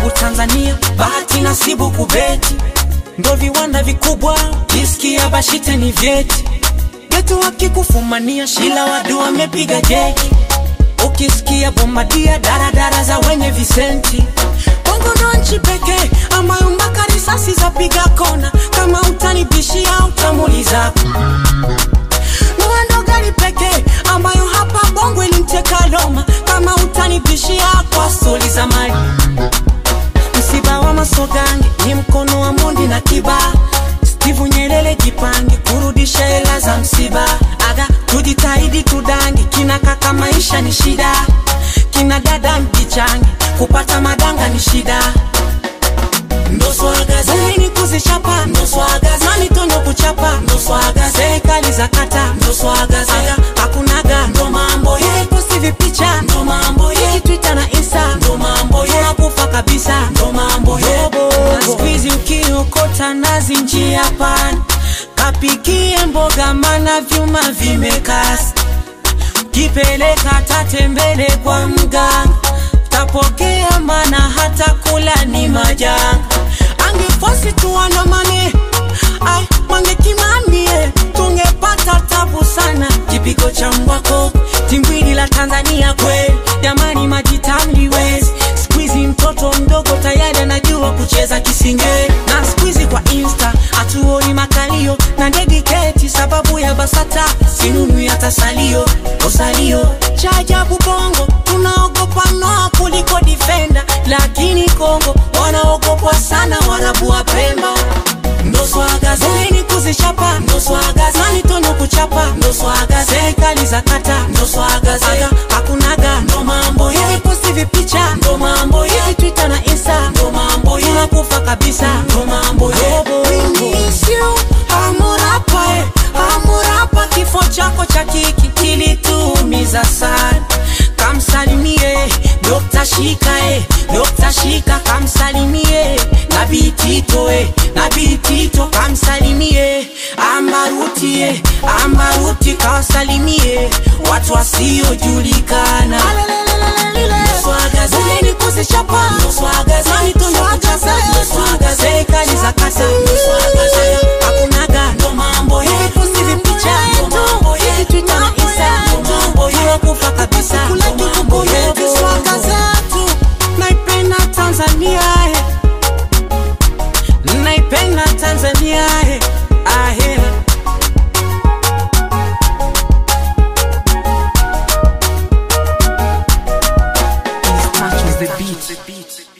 Maajabu Tanzania, bahati nasibu kubeti, ndo viwanda vikubwa, kisikia Bashite ni vyeti, geto wakikufumania, Shila wadu wamepiga jeki, ukisikia Bombadia, daradara za wenye visenti Bongo ndo nchi pekee ambayo mpaka risasi zapiga kona, kama utanibishia utamuliza Noa ndo gari pekee ambayo hapa Bongo ilimteka Loma, kama utanibishia kwa stori za mali. Msiba wa Masogange ni mkono wa Mondi na Kiba. Steve Nyerere jipange kurudisha hela za msiba. Aga tujitahidi tudange, kina kaka maisha ni shida, kina dada mjichange, kupata madanga ni shida ndo swaga zeni kuzichapa ndo swaga zani tondo kuchapa ndo swaga serikali za kata ndo swaga zaga hakunaga ndo mambo hivi posti vipicha ndo mambo hiki twitter na insta ndo mambo tunakufa kabisa ndo mambo yobo na squeeze ukiokota nazi njia pana kapikie mboga mana vyuma vimekasa kipeleka tatembele kwa mganga tapokea mana hata kula ni majanga angefosi tuandamane ai mangekimamie tungepata tabu sana kipigo cha mbwako timbwili la tanzania kweli jamani majitamliwezi skuizi mtoto mdogo tayari anajua kucheza kisinge na skuizi kwa insta hatuoni makalio na dediketi sababu ya basata sinunu hata salio osalio cha ajabu bongo tunaogopa noa kuliko difenda lakini kongo wanaogopwa sana warabu wa pemba ndo swaga zeni kuzichapa ndo swaga zani tondo kuchapa ndo swaga serikali za kata ndo swaga zaga hakunaga ndo mambo hivi posti vipicha ndo mambo hivi twitter na insta ndo mambo tunakufa kabisa ndo mambo yobo hamurapa eh, hamurapa kifo chako cha kiki kilituumiza sana kamsalimie Dr. Shika eh, Dr. Shika kamsalimie Nabii Tito eh, Nabii Tito kamsalimie Ambaruti eh, Ambaruti kawasalimie watu wasiojulikana Swaga zeni kuzichapa Swaga zeni tondo kuchapa Swaga serikali za kata Swaga zaya hakunaga ndo mambo hivi posti vipicha ndo mambo hivi Twitter na Insta ndo mambo tunakufa kabisa ndo mambo yetu swaga zetu naipenda Tanzania eh. naipenda Tanzania eh. ahe Touch the beat.